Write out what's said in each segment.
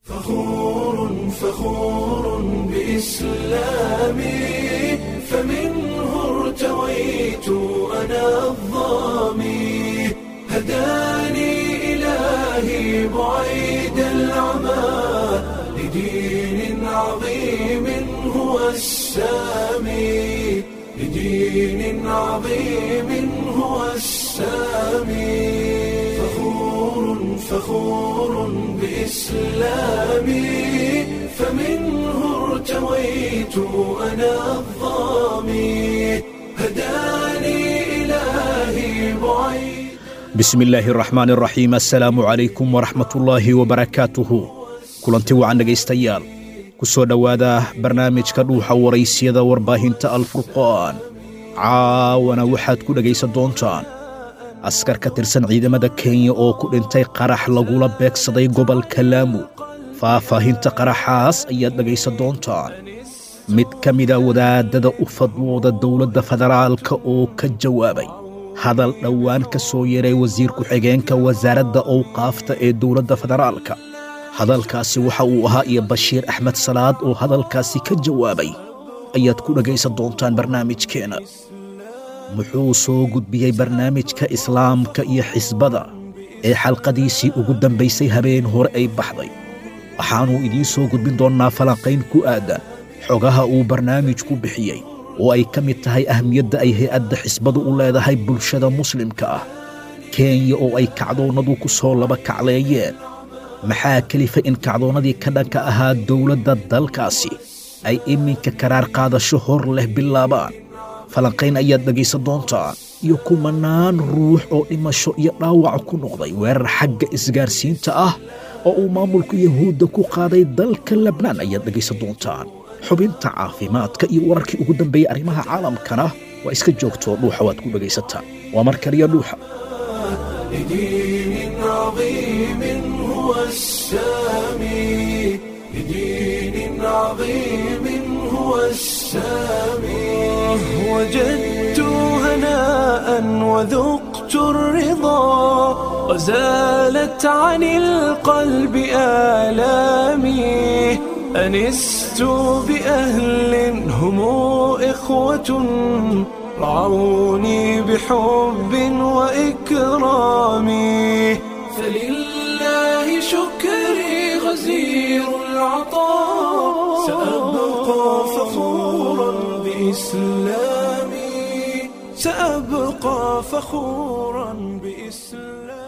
فخور فخور بإسلامي فمنه ارتويت أنا الظامي هداني إلهي بعيد العمى لدين عظيم هو السامي لدين عظيم هو السامي فخور فخور بإسلامي فمنه ارتويت أنا الظامي هداني إلهي بعيد bismi illaahi araxmaan araxiim assalaamu calaykum waraxmatullaahi wabarakaatuhu kulanti wacan dhegaystayaal ku soo dhowaada barnaamijka dhuuxa waraysyada warbaahinta alfurqaan caawana waxaad ku dhegaysan doontaan askar ka tirsan ciidamada kenya oo ku dhintay qarax lagula beegsaday gobolka laamu faahfaahinta qaraxaas ayaad dhegaysan doontaan mid ka mida wadaadada u fadwooda dowladda federaalka oo ka jawaabay hadal dhowaan ka soo yeeray wasiir ku-xigeenka wasaaradda owqaafta ee dowladda federaalka hadalkaasi waxa uu ahaa iyo bashiir axmed salaad oo hadalkaasi ka jawaabay ayaad ku dhegaysan doontaan barnaamijkeenna muxuu soo gudbiyey barnaamijka islaamka iyo xisbada ee xalqadiisii ugu dambaysay habeen hore ay baxday waxaannu idiin soo gudbin doonnaa falanqayn ku aadan xogaha uu barnaamijku bixiyey oo ay ka mid tahay ahmiyadda ay hay-adda xisbadu u leedahay bulshada muslimka ah kenya oo ay kacdoonnadu ku soo laba kacleeyeen maxaa kelifa in kacdoonnadii ka dhanka ahaa dowladda dalkaasi ay iminka karaar qaadasho hor leh bilaabaan falanqayn ayaad dhegaysan doontaan iyo kumanaan ruux oo dhimasho iyo dhaawac ku noqday weerar xagga isgaarsiinta ah oo uu maamulka yahuudda ku qaaday dalka lebnaan ayaad dhegaysan doontaan xubinta caafimaadka iyo wararkii ugu dambeeyey arrimaha caalamkana waa iska joogtoo dhuuxa waad ku dhegaysataan waa mar kaliya dhuuxa لدين عظيم هو السامي لدين عظيم هو السامي وجدت هناء وذقت الرضا وزالت عن القلب آلامي أنست بأهل هم إخوة رعوني بحب وإكرام فلله شكري غزير العطاء سأبقى فخورا بإسلامي سأبقى فخورا بإسلامي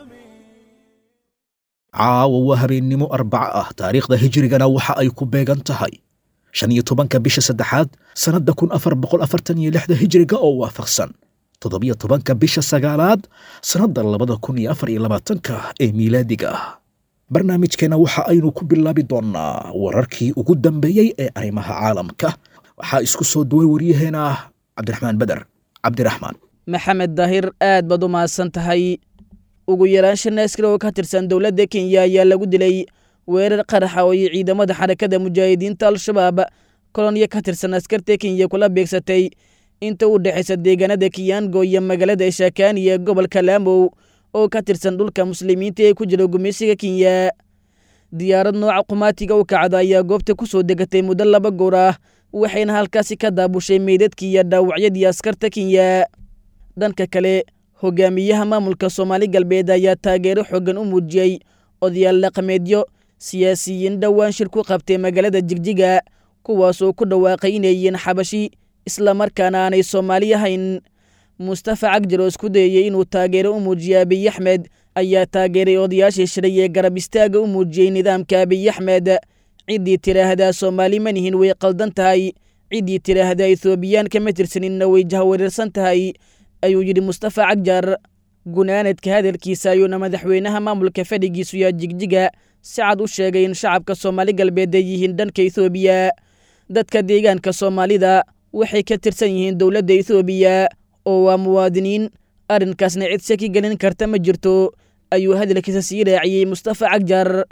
caawa waa habeennimo arbaco ah taariikhda hijrigana waxa ay ku beegan tahay shan iyo tobanka bisha saddexaad sannadda kun afar boqol afartan iyo lixda hijriga oo waafaqsan toddobiyo tobanka bisha sagaalaad sannadda labada kun iyo afar iyo labaatanka ee miilaadiga ah barnaamijkeenna waxa aynu ku bilaabi doonnaa wararkii ugu dambeeyey ee arrimaha caalamka waxaa isku soo duway waryaheena cabdiraxmaan beder cabdiraxmaan maxamed daahir aad baad u mahadsan tahay ugu yaraan shan askari oo ka tirsan dowladda kenya ayaa lagu dilay weerar qaraxa oo ay ciidamada xarakada mujaahidiinta al-shabaab koloniya ka tirsan askarta kenya kula beegsatay inta u dhexaysa deegaanada kiyango iyo magaalada shaakaani ee gobolka laamow oo ka tirsan dhulka muslimiinta ee ku jira gumeysiga kenya diyaarad nooca qumaatiga u kacda ayaa goobta ku soo degatay muddo laba goor ah waxayna halkaasi ka daabushay meydadkii iyo dhaawacyadii askarta kenya dhanka kale hogaamiyaha maamulka soomaali galbeed ayaa taageero xoogan u muujiyey odayaal dhaqameedyo siyaasiyiin dhowaan shir ku qabtay magaalada jigjiga kuwaasoo ku dhawaaqay inay yihiin xabashi islamarkaana aanay soomaali ahayn mustafa cagjar oo isku dayayey inuu taageero u muujiyo abiy axmed ayaa taageeray odayaashii shiray ee garab istaaga u muujiyey nidaamka abiy axmed ciddii tidhaahdaa soomaali manihin way qaldan tahay ciddii tidhaahdaa ethoobiyan kama tirsaninna way jahwareersan tahay ayuu yidhi mustafa cagjar gunaanadka hadalkiisa ayuuna madaxweynaha maamulka fadhigiisu yaa jigjiga si cad u sheegay in shacabka soomaali galbeed ay yihiin dhanka ethoobiya dadka deegaanka soomaalida waxay ka tirsan yihiin dowladda ethoobiya oo waa muwaadiniin arrinkaasna cid saki gelin karta ma jirto ayuu hadalkiisa sii raaciyey mustafa cagjar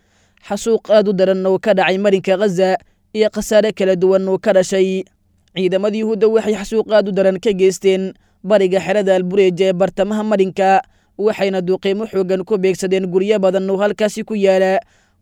xasuuq aad u daran oo ka dhacay marinka khaza iyo khasaare kala duwan oo ka dhashay ciidamada yuhuudda waxay xasuuq aad u daran ka geysteen bariga xerada albureeja ee bartamaha marinka waxayna duqiimo xoogan ku beegsadeen guryo badan oo halkaasi ku yaala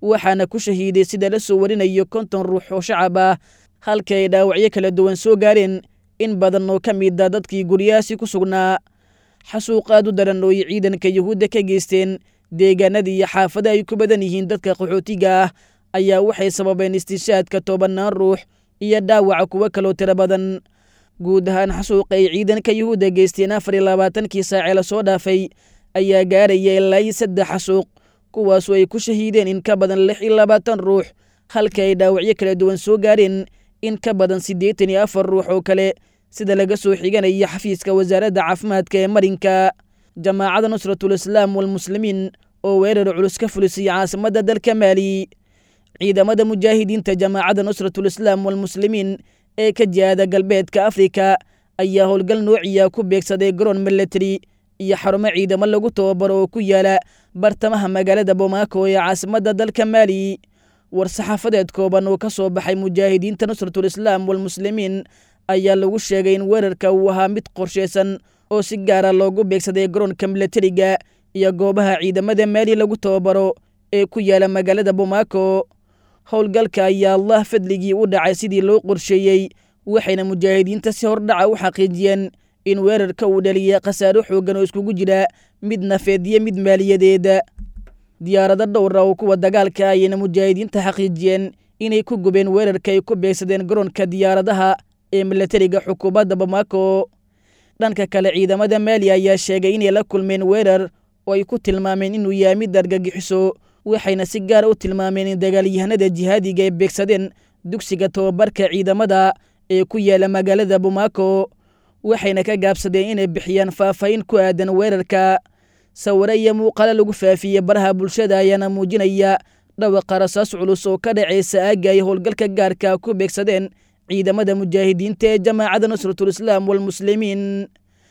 waxaana ku shahiiday sida la soo warinayo konton ruux oo shacab ah halka ay dhaawacyo kala duwan soo gaareen in badan oo ka mid a dadkii guryahaasi ku sugnaa xasuuq aad u daran oo ay ciidanka yuhuudda ka geysteen deegaanada iyo xaafada ay ku badan yihiin dadka qaxootiga ah ayaa waxay sababeen istishaadka tobanaan ruux iyo dhaawaca kuwo kaloo tiro badan guud ahaan xasuuqa ay ciidanka yuhuudda geysteen afar iyo labaatankii saacee lasoo dhaafay ayaa gaaraya ilaa iyo saddex xasuuq kuwaasoo ay ku shahiideen in ka badan lix iyo labaatan ruux halka ay dhaawacyo kala duwan soo gaareen in ka badan siddeetan iyo afar ruux oo kale sida laga soo xiganaya xafiiska wasaaradda caafimaadka ee marinka jamaacadda nusratul islaam walmuslimiin oo weerar culus ka fulisay caasimadda dalka maali ciidamada mujaahidiinta jamaacadda nusratul islaam walmuslimiin ee ka jihaada galbeedka afrika ayaa howlgal noociya ku beegsaday garoon milatary iyo xarumo ciidamo lagu tababaro oo ku yaala bartamaha magaalada bomaako ee caasimadda dalka maali war-saxaafadeed kooban oo ka soo baxay mujaahidiinta nusratul islaam walmuslimiin ayaa lagu sheegay in weerarka uu ahaa mid qorshaysan oo si gaara loogu beegsaday garoonka milatariga iyo goobaha ciidamada maali lagu tababaro ee ku yaala magaalada bomaako howlgalka ayaa allah fadligii u dhacay sidii loo qorsheeyey waxayna mujaahidiinta si hordhaca u xaqiijiyeen in weerarka uu dhaliyay khasaaro xooggan oo iskugu jira mid nafeed iyo mid maaliyadeed diyaarado dhowra oo kuwa dagaalka ayayna mujaahidiinta xaqiijiyeen inay ku gubeen weerarka ay ku beegsadeen garoonka diyaaradaha ee milatariga xukuumadda bamako dhanka kale ciidamada maali ayaa sheegay inay la kulmeen weerar oo ay ku tilmaameen inuu yahay mid argagixiso waxayna si gaara u tilmaameen in dagaalyahanada jihaadiga ay beegsadeen dugsiga tababarka ciidamada ee ku yaala magaalada bamako waxayna ka gaabsadeen inay bixiyaan faahfaahin ku aadan weerarka sawire iyo muuqaalo lagu faafiyey baraha bulshada ayaana muujinaya dhawaqa rasaas culus oo ka dhacaysa aagga ay howlgalka gaarka ku beegsadeen ciidamada mujaahidiinta ee jamaacadda nusratul islaam walmuslimiin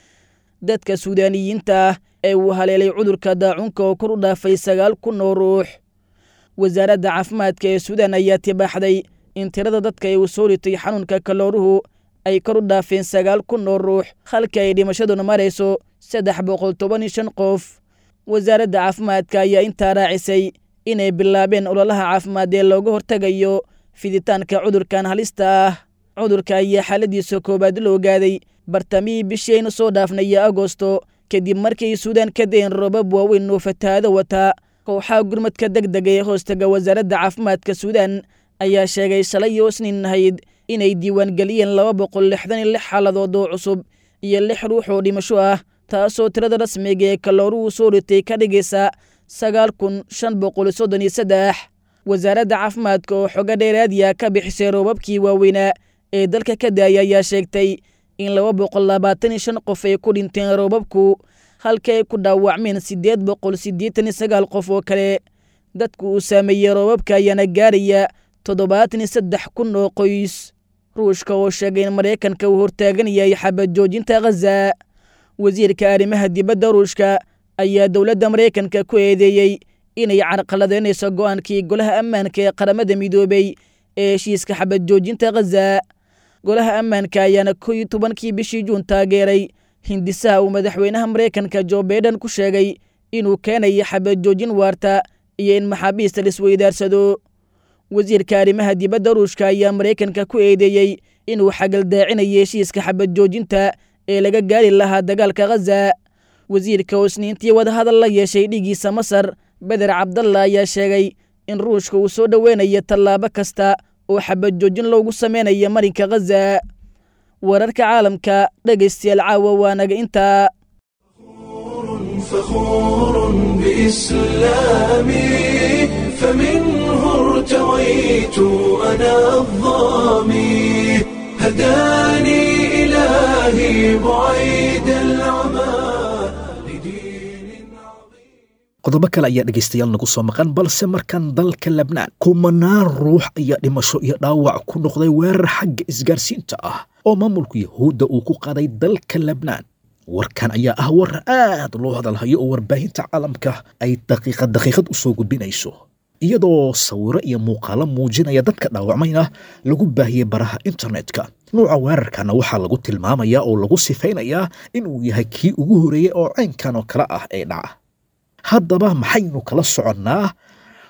dadka suudaaniyiinta ah ee uu haleelay cudurka daacunka oo kor u dhaafay sagaal kun oo ruux wasaaradda caafimaadka ee suudaan ayaa tibaaxday in tirada dadka ay uu soo ritay xanuunka kalooruhu ay kor u dhaafeen sagaal kun oo ruux halka ay dhimashaduna marayso saddex boqol toban iyo shan qof wasaaradda caafimaadka ayaa intaa raacisay inay bilaabeen ololaha caafimaad ee looga hortegayo fiditaanka cudurkan halista ah cudurka ayaa xaaladiisa koowaad la ogaaday bartamihii bishii aynu soo dhaafnay agosto kadib markay suudaan ka dayen roobab waaweyn oo fatahaado wata kooxaha gurmadka deg dega ee hoostaga wasaaradda caafimaadka suudaan ayaa sheegay shalay oo isniin ahayd inay diiwaangeliyeen laba boqol lixdan iyo lix xaaladood oo cusub iyo lix ruux oo dhimasho ah taasoo tirada rasmiga ee kalooruhu soo ritay ka dhigaysa sagaal kun shan boqol soddon iyo saddex wasaaradda caafimaadka oo xogo dheeraadiya ka bixisay roobabkii waaweynaa ee dalka ka daaya ayaa sheegtay in laba boqol labaatan iyo shan qof ay ku dhinteen roobabku halka ay ku dhaawacmeen siddeed boqol siddeetan iyo sagaal qof oo kale dadku uu saameeyey roobabka ayaana gaaraya toddobaatan iyo saddex kun oo qoys ruushka oo sheegay in maraykanka uu hortaagan yahay xabad joojinta khaza wasiirka arrimaha dibadda ruushka ayaa dowladda maraykanka ku eedeeyey inay carqaladeynayso go'aankii golaha ammaanka ee qaramada midoobey ee heshiiska xabad joojinta khaza golaha ammaanka ayaana ko iyo tobankii bishii juun taageeray hindisaha uu madaxweynaha maraykanka jo baiden ku sheegay inuu keenayo xabad joojin waarta iyo in maxaabiista laisweydaarsado wasiirka arrimaha dibadda ruushka ayaa maraykanka ku eedeeyey inuu xagaldaacinayo heshiiska xabad joojinta ee laga gaari lahaa dagaalka khaza wasiirka oo isniintii wadahadal la yeeshay dhigiisa masar beder cabdalla ayaa sheegay in ruushka uu soo dhoweynayo tallaabo kasta oo xabad joojin loogu sameynayo marinka khaza wararka caalamka dhegaystayaal caawa waa naga intaa فخور بإسلامي فمنه ارتويت أنا الظامي هداني إلهي بعيد العمى لدين عظيم qodobo kale ayaa dhegaystayaal nagu soo maqan balse markan dalka labnaan kumanaan ruux ayaa dhimasho iyo dhaawac ku noqday weerar xagga isgaarsiinta ah oo maamulka yahuudda uu ku qaaday dalka labnaan warkan ayaa ah war aad loo hadalhayo oo warbaahinta caalamka ay daqiiqad daqiiqad u soo gudbinayso iyadoo sawiro iyo muuqaalo muujinaya dadka dhaawacmayna lagu baahiyey baraha internetka nuuca weerarkana waxaa lagu tilmaamayaa oo lagu sifaynayaa inuu yahay kii ugu horeeyey oo caynkan oo kale ah ee dhaca haddaba maxaynu kala soconnaa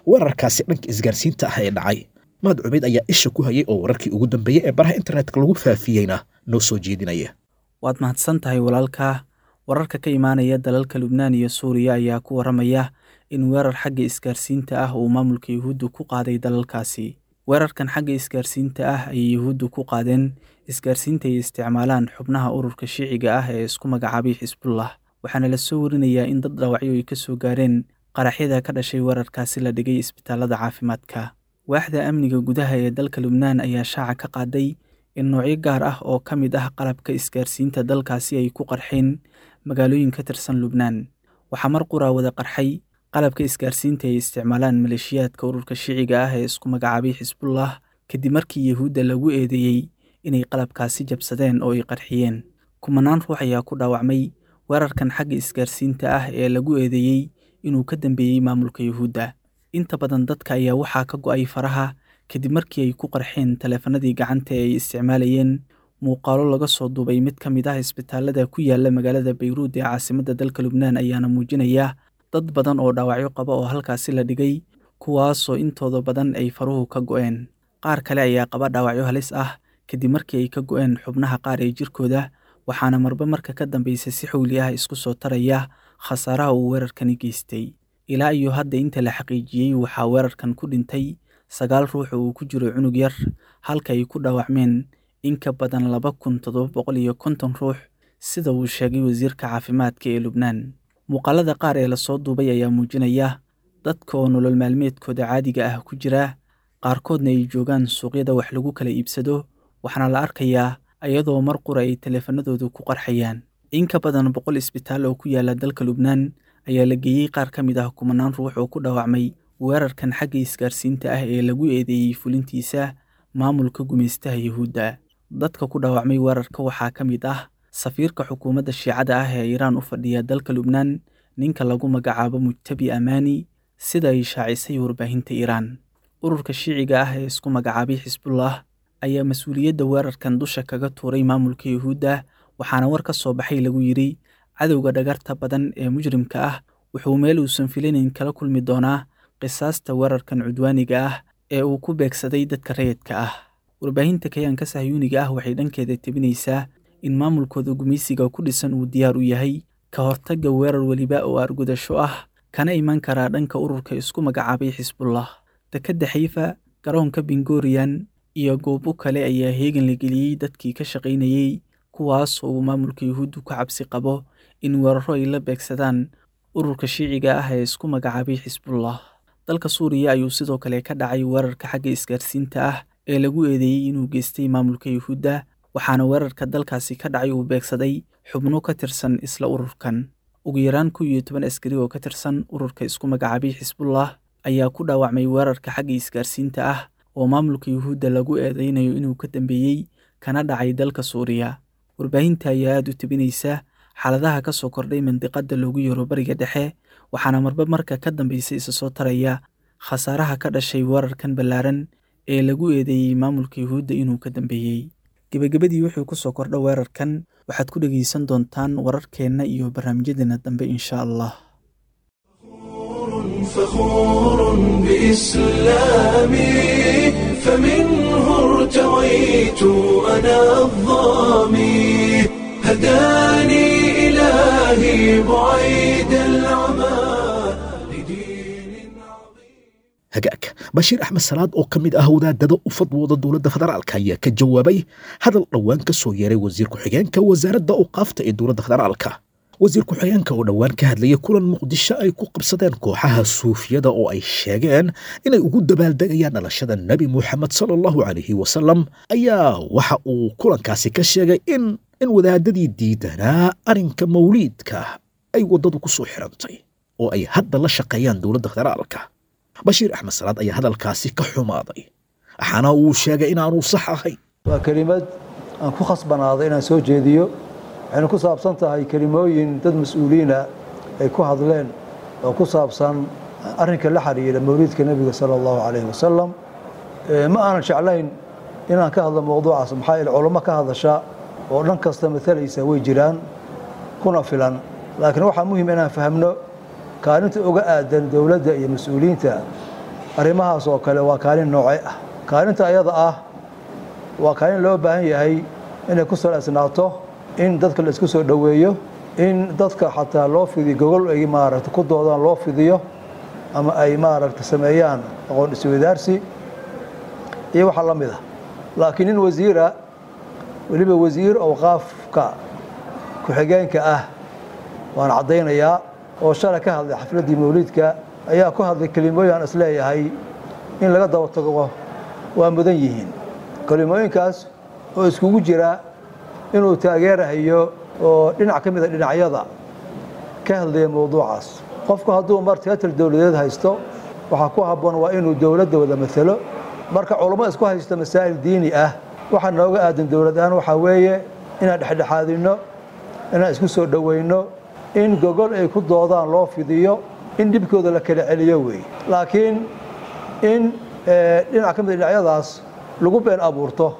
weerarkaasi dhanka isgaarsiinta ah ee dhacay mahad cubeyd ayaa isha ku hayay oo wararkii ugu dambeeyey ee baraha internetka lagu faafiyeyna noo soo jeedinaya waad mahadsan tahay walaalkaa wararka ka imaanaya dalalka lubnaan iyo suuriya ayaa ku waramaya in weerar xagga isgaarsiinta ah uu maamulka yuhuuddu ku qaaday dalalkaasi weerarkan xagga isgaarsiinta ah ayay yuhuuddu ku qaadeen isgaarsiinta ay isticmaalaan xubnaha ururka shiiciga ah ee isku magacaabay xisbullah waxaana la soo warinayaa in dad dhaawacyo ay ka soo gaareen qaraxyada ka dhashay weerarkaasi la dhigay isbitaalada caafimaadka waaxda amniga gudaha ee dalka lubnaan ayaa shaaca ka qaaday in noocyo gaar ah oo ka mid ah qalabka isgaarsiinta dalkaasi ay ku qarxeen magaalooyin ka tirsan lubnaan waxaa mar quraa wada qarxay qalabka isgaarsiinta ay isticmaalaan maleeshiyaadka ururka shiiciga ah ee isku magacaabay xisbullah kadib markii yuhuudda lagu eedeeyey inay qalabkaasi jabsadeen oo ay qarxiyeen kumanaan ruux ayaa ku dhaawacmay weerarkan xagga isgaarsiinta ah ee lagu eedeeyey inuu ka dambeeyey maamulka yuhuudda inta badan dadka ayaa waxaa ka go'ay faraha kadib markii ay ku qarxeen taleefanadii gacanta ee ay isticmaalayeen muuqaalo laga soo duubay mid ka mid ah isbitaalada ku yaala magaalada bayruud ee caasimadda dalka lubnaan ayaana muujinaya dad badan oo dhaawacyo qaba oo halkaasi la dhigay kuwaasoo intooda badan ay faruhu ka go'een qaar kale ayaa qaba dhaawacyo halis ah kadib markii ay ka go'een xubnaha qaar ee jirkooda waxaana marba marka ka dambaysa si xowli ah isku soo taraya khasaaraha uu weerarkani geystay ilaa iyo hadda inta la xaqiijiyey waxaa weerarkan ku dhintay sagaal ruux oo uu ku jiro cunug yar halka ay ku dhaawacmeen in ka badan laba kun toddoba boqol iyo konton ruux sida uu sheegay wasiirka caafimaadka ee lubnaan muuqaalada qaar ee lasoo duubay ayaa muujinaya dadka oo nolol maalmeedkooda caadiga ah ku jira qaarkoodna ay joogaan suuqyada wax lagu kala iibsado waxaana la arkayaa iyadoo mar qura ay taleefanadoodu ku qarxayaan in ka badan boqol isbitaal oo ku yaala dalka lubnaan ayaa la geeyey qaar ka mid ah kumanaan ruux oo ku dhaawacmay weerarkan xagga isgaarsiinta ah ee lagu eedeeyey fulintiisa maamulka gumaystaha yuhuudda dadka ku dhaawacmay weerarka waxaa ka mid ah safiirka xukuumadda shiicada ah ee iiraan u fadhiya dalka lubnaan ninka lagu magacaabo mujtabi amaani sida ay shaacisay warbaahinta iiraan ururka shiiciga ah ee isku magacaabay xisbullah ayaa mas-uuliyadda weerarkan dusha kaga tuuray maamulka yuhuudda waxaana war ka soo baxay lagu yidhi cadowga dhagarta badan ee mujrimka ah wuxuu meel uusan filanayn kala kulmi doonaa qisaasta weerarkan cudwaaniga ah ee uu ku beegsaday dadka rayidka ah warbaahinta kayaanka sahyuuniga ah waxay dhankeeda tebinaysaa in maamulkooda gumaysiga ku dhisan uu diyaar u yahay ka hortagga weerar weliba oo argudasho ah kana iman karaa dhanka ururka isku magacaabay xisbullah dekedda xayfa garoonka bingoriyan iyo goobo kale ayaa heegan la geliyey dadkii ka shaqaynayey kuwaas oo uu maamulka yuhuuddu ka cabsi qabo in weeraro ay la beegsadaan ururka shiiciga ah ee isku magacaabay xisbullah dalka suuriya ayuu sidoo kale ka dhacay weerarka xagga isgaarsiinta ah ee lagu eedeeyey inuu geystay maamulka yuhuudda waxaana weerarka dalkaasi ka dhacay uu beegsaday xubno ka tirsan isla ururkan ugu yaraan kow iyo toban askari oo ka tirsan ururka isku magacaabay xisbullah ayaa ku dhaawacmay weerarka xagga isgaarsiinta ah oo maamulka yuhuudda lagu eedeynayo inuu ka dambeeyey kana dhacay dalka suuriya warbaahinta ayaa aada u tebinaysa xaaladaha ka soo kordhay mandiqadda loogu yeero bariga dhexe waxaana marba marka ka dambaysa isa soo taraya khasaaraha ka dhashay weerarkan ballaaran ee lagu eedeeyey maamulka yuhuudda inuu ka dambeeyey gebagabadii wuxuu ku soo kordha weerarkan waxaad ku dhegaysan doontaan wararkeenna iyo barnaamijyadeena dambe insha allah فخور بإسلامي فمنه ارتويت أنا الظامي هداني إلهي بعيد العمى لدين عظيم hagaag bashiir axmed salaad oo ka mid ah wadaadada u fadwooda dowladda federaalka ayaa ka jawaabay hadal dhowaan ka soo yeeray wasiir ku-xigeenka wasaaradda awqaafta ee dowladda federaalka wasiir ku-xigeenka oo dhowaan ka hadlayay kulan muqdisho ay ku qabsadeen kooxaha suufiyada oo ay sheegeen inay ugu dabaaldegayaan dhalashada nebi muxamed sala allahu calayhi wasalam ayaa waxa uu kulankaasi ka sheegay in in wadaadadii diidanaa arrinka mawliidka ay waddadu ku soo xirantay oo ay hadda la shaqeeyaan dowladda federaalka bashiir axmed salaad ayaa hadalkaasi ka xumaaday waxaana uu sheegay inaanu sax ahayn waa kelimad aan ku khasbanaaday inaan soo jeediyo waxayna ku saabsan tahay kelimooyin dad mas-uuliina ay ku hadleen oo ku saabsan arrinka la xiriira mawliidka nebiga sala allahu calayhi wasalam ma aanan jeclayn inaan ka hadlo mowduucaas maxaa yeele culamo ka hadasha oo dhan kasta matalaysa way jiraan kuna filan laakiin waxaa muhim inaan fahmno kaalinta uga aadan dowladda iyo mas-uuliyiinta arrimahaas oo kale waa kaalin nooce ah kaalinta ayada ah waa kaalin loo baahan yahay inay ku salaysnaato in dadka la isku soo dhoweeyo in dadka xataa loo fidiyo gogol ay maaragta ku doodaan loo fidiyo ama ay maaragta sameeyaan aqoon iswadaarsi iyo waxaa la mid ah laakiin nin wasiira weliba wasiir awqaafka ku-xigeenka ah waan caddaynayaa oo shalay ka hadlay xafladdii mawliidka ayaa ku hadlay kelimooyin aan isleeyahay in laga daba tago waa mudan yihiin kelimooyinkaas oo iskugu jira inuu taageerahayo oo dhinac ka mida dhinacyada ka hadlaya mawduucaas qofku hadduu mar teatar dowladeed haysto waxaa ku habboon waa inuu dowladda wada matalo marka culummo isku haysto masaa'il diini ah waxaa nooga aadan dowlad ahaan waxaa weeye inaan dhexdhexaadinno inaan isku soo dhoweyno in gogol ay ku doodaan loo fidiyo in dhibkooda la kala celiyo weeye laakiin in dhinac ka mida dhinacyadaas lagu been abuurto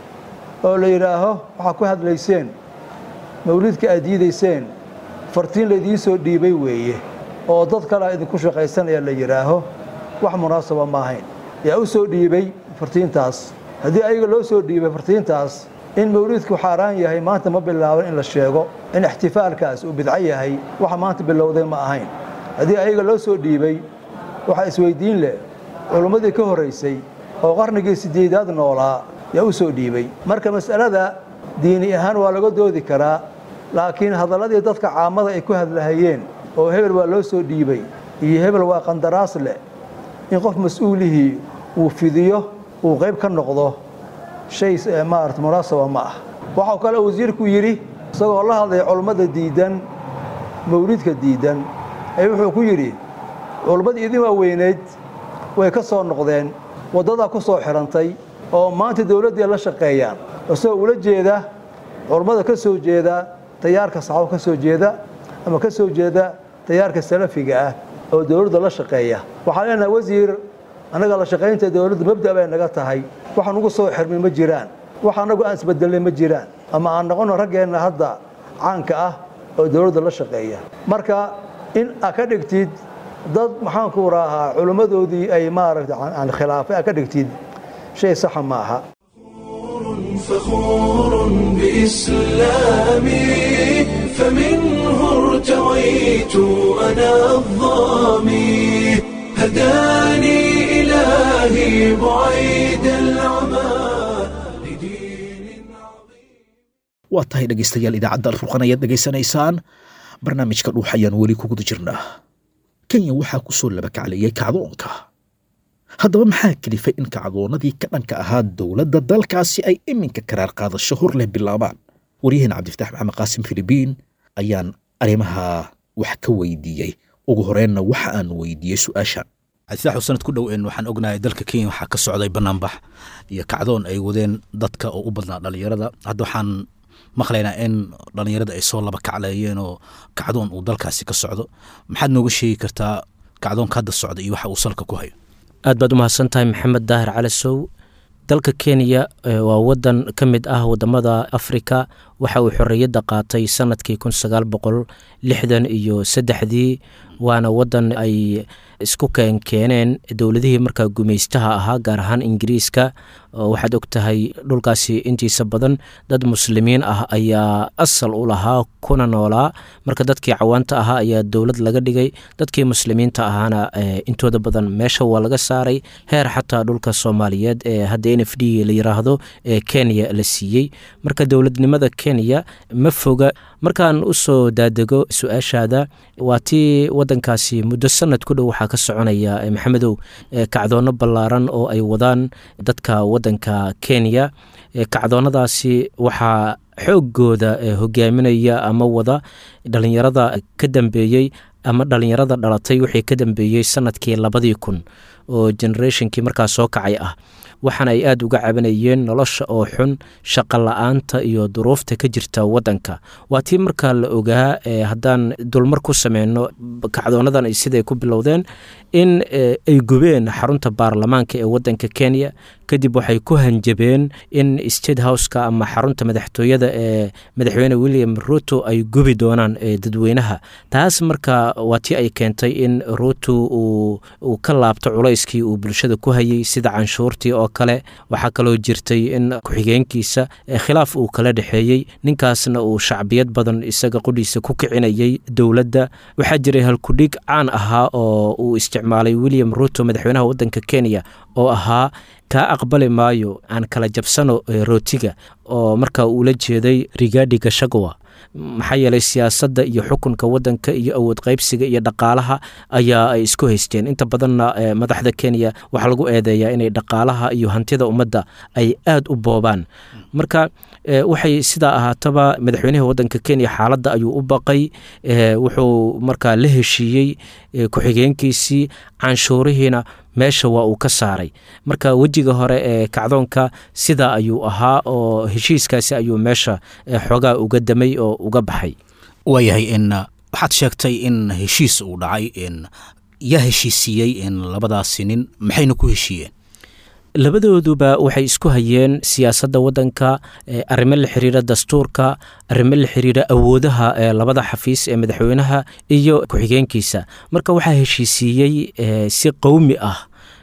oo la yidhaaho waxaa ku hadlayseen mawliidka aad diidayseen fartiin laydiin soo dhiibay weeye oo dad kalea idinku shaqaysanaya la yidhaaho wax munaasaba ma ahayn yaa u soo dhiibay fartiintaas haddii ayaga loo soo dhiibay fartiintaas in mawliidku xaaraan yahay maanta ma bilaaban in la sheego in ixtifaalkaas uu bidco yahay waxa maanta bilowday ma ahayn haddii ayaga loo soo dhiibay waxaa isweydiin leh culummadii ka horraysay oo qarnigii sideedaad noolaa yaa u soo dhiibay marka mas'alada diini ahaan waa laga doodi karaa laakiin hadalladii dadka caamada ay ku hadlahayeen oo hebel waa loo soo dhiibay iyo hebel waa qandaraas leh in qof mas-uulihii uu fidiyo uu qayb ka noqdo shay maarata munaasaba ma ah waxau kale wasiirku yidhi isagoo la hadlaya culummada diidan mawlidka diidan ee wuxuu ku yidhi culummadii idin waaweyneyd way ka soo noqdeen waddadaa ku soo xidhantay oo maanta dowladdii la shaqeeyaan isagoo ula jeeda culummada ka soo jeeda tayaarka saxaabo ka soo jeeda ama ka soo jeeda tayaarka salafiga ah oo dowladda la shaqeeya waxaan leenahay wasiir annaga la shaqaynta dowladda mabda bay naga tahay wax nugu soo xirmay ma jiraan wax annagu aan isbedelnay ma jiraan ama aan noqono raggeenna hadda caanka ah oo dowladda la shaqeeya marka in aa ka dhigtid dad maxaanku raahaa culimmadoodii ay maaragta aan khilaafay aa ka dhigtid shay saxa ma aha فخور بإسلامي فمنه ارتويت أنا الظامي هداني إلهي بعيد العمى لدين عظيم waa tahay dhegaystayaal idaacadda alfurqan ayaad dhegaysanaysaan barnaamijka dhuux ayaan weli ku guda jirnaa kenya waxaa ku soo labakacleeyey kacdoonka haddaba maxaa kelifay in kacdoonnadii ka dhanka ahaa dowladda dalkaasi ay iminka karaar qaadasho hor leh bilaabaan waryaheena cabdifatax maxamed qaasim filibiin ayaan arrimaha wax ka weydiiyey ugu horeenna waxa aan weydiiyey su-aashan cabdifatax sanad ku dhow een waxaan ognahay dalka kenya waxaa ka socday banaanbax iyo kacdoon ay wadeen dadka oo u badnaa dhallinyarada hadda waxaan maqlaynaa in dhallinyarada ay soo laba kacleeyeen oo kacdoon uu dalkaasi ka socdo maxaad nooga sheegi kartaa kacdoonka hadda socda iyo waxa uu salka ku hayo aad baad umahadsan tahay maxamed daahir calasow dalka kenya waa wadan ka mid ah wadamada afrika waxa uu xorriyadda qaatay sanadkii kun sagaal boqol lixdan iyo saddexdii waana wadan ay isku keenkeeneen dowladihii markaa gumaystaha ahaa gaar ahaan ingiriiska waxaad og tahay dhulkaasi intiisa badan dad muslimiin ah ayaa asal u lahaa kuna noolaa marka dadkii cawaanta ahaa ayaa dowlad laga dhigay dadkii muslimiinta ahaana intooda badan meesha waa laga saaray heer xataa dhulka soomaaliyeed ee hadda n f d la yiraahdo ee kenya la siiyey marka dowladnimada kenya ma foga markaan usoo daadego su-aashaada waa tii wadankaasi muddo sanad ku dhow waxaa ka soconaya maxamedow kacdoono ballaaran oo ay wadaan dadka wadanka kenya kacdoonadaasi waxaa xoogooda hogaaminaya ama wada dhalinyarada ka dambeeyey ama dhalinyarada dhalatay wixii ka dambeeyey sanadkii labadii kun oo generationkii markaa soo kacay ah waxaana ay aada uga cabanayeen nolosha oo xun shaqa la-aanta iyo duruufta ka jirta waddanka waa tii markaa la ogaa haddaan dulmar ku sameyno kacdoonadan ay siday ku bilowdeen in ay gubeen xarunta baarlamaanka ee waddanka kenya kadib waxay ku hanjabeen in state houseka ama xarunta madaxtooyada ee madaxweyne william ruto ay gubi doonaan dadweynaha taas marka waa tii ay keentay in ruto uu ka laabto culayskii uu bulshada ku hayay sida canshuurtii oo kale waxaa kaloo jirtay in ku-xigeenkiisa khilaaf uu kala dhexeeyey ninkaasna uu shacbiyad badan isaga qudhiisa ku kicinayay dowladda waxaa jiray halkudhig caan ahaa oo uu isticmaalay william ruto madaxweynaha waddanka kenya oo ahaa kaa aqbali maayo aan kala jabsano rootiga oo markaa uula jeeday rigadi gashagwa maxaa yeelay siyaasadda iyo xukunka waddanka iyo awood qaybsiga iyo dhaqaalaha ayaa ay isku haysteen inta badanna madaxda kenya waxaa lagu eedeeyaa inay dhaqaalaha iyo hantida ummadda ay aada u boobaan marka waxay sidaa ahaataba madaxweynaha waddanka kenya xaaladda ayuu u baqay wuxuu markaa la heshiiyey ku-xigeenkiisii canshuurihiina meesha waa uu ka saaray marka wejiga hore ee kacdoonka sidaa ayuu ahaa oo heshiiskaasi ayuu meesha xoogaa uga damay oo uga baxay waayahay in waxaad sheegtay in heshiis uu dhacay in yaa heshiisiiyey in labadaasi nin maxayna ku heshiiyeen labadooduba waxay isku hayeen siyaasadda waddanka arrimo la xiriira dastuurka arrimo la xiriira awoodaha ee labada xafiis ee madaxweynaha iyo ku-xigeenkiisa marka waxaa heshiisiiyey si qowmi ah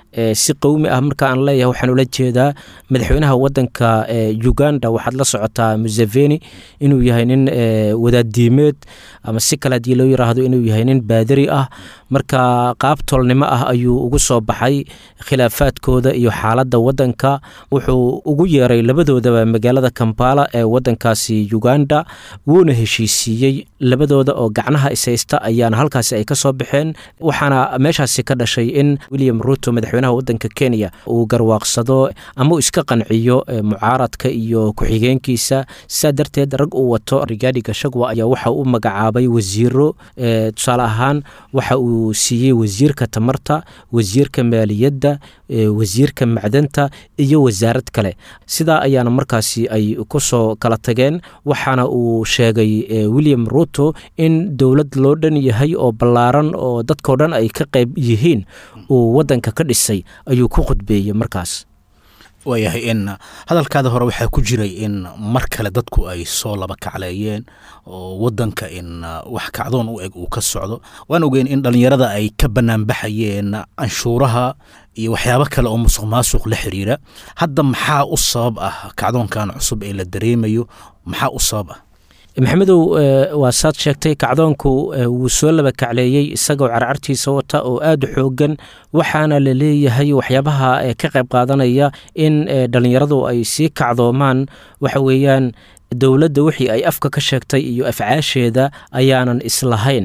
si qowmi ah marka aan leeyahay waxaan ula jeedaa madaxweynaha waddanka uganda waxaad la socotaa museveni inuu yahay nin wadaaddiimeed ama si kale haddii loo yiraahdo inuu yahay nin baadari ah marka qaab tolnimo ah ayuu ugu soo baxay khilaafaadkooda iyo xaaladda waddanka wuxuu ugu yeeray labadoodaba magaalada kampala ee waddankaasi uganda wuuna heshiisiiyey labadooda oo gacnaha ishaysta ayaana halkaasi ay ka soo baxeen waxaana meeshaasi ka dhashay in william ruto madaxweynaha waddanka kenya uu garwaaqsado ama uu iska qanciyo mucaaradka iyo ku-xigeenkiisa sidaa darteed rag uu wato rigadi gashagwa ayaa waxa u magacaabay wasiiro tusaale ahaan waxa uu siiyey wasiirka tamarta wasiirka maaliyadda wasiirka macdanta iyo wasaarad kale sidaa ayaana markaasi ay ku soo kala tageen waxaana uu sheegay william ruto in dowlad loo dhan yahay oo ballaaran oo dadkao dhan ay ka qayb yihiin uu waddanka ka dhisay ayuu ku khudbeeyey markaas waayahay in hadalkaada hore waxaa ku jiray in mar kale dadku ay soo laba kacleeyeen oo waddanka in wax kacdoon u eg uu ka socdo waan ogeyn in dhallinyarada ay ka banaanbaxayeen canshuuraha iyo waxyaabo kale oo musuq maasuq la xiriira hadda maxaa u sabab ah kacdoonkan cusub ee la dareemayo maxaa u sabab ah maxamedow waa saad sheegtay kacdoonku wuu soo laba kacleeyey isagoo carcartiisa wata oo aada u xoogan waxaana la leeyahay waxyaabaha ka qayb qaadanaya in dhallinyaradu ay sii kacdoomaan waxa weeyaan dowladda wixii ay afka ka sheegtay iyo afcaasheeda ayaanan islahayn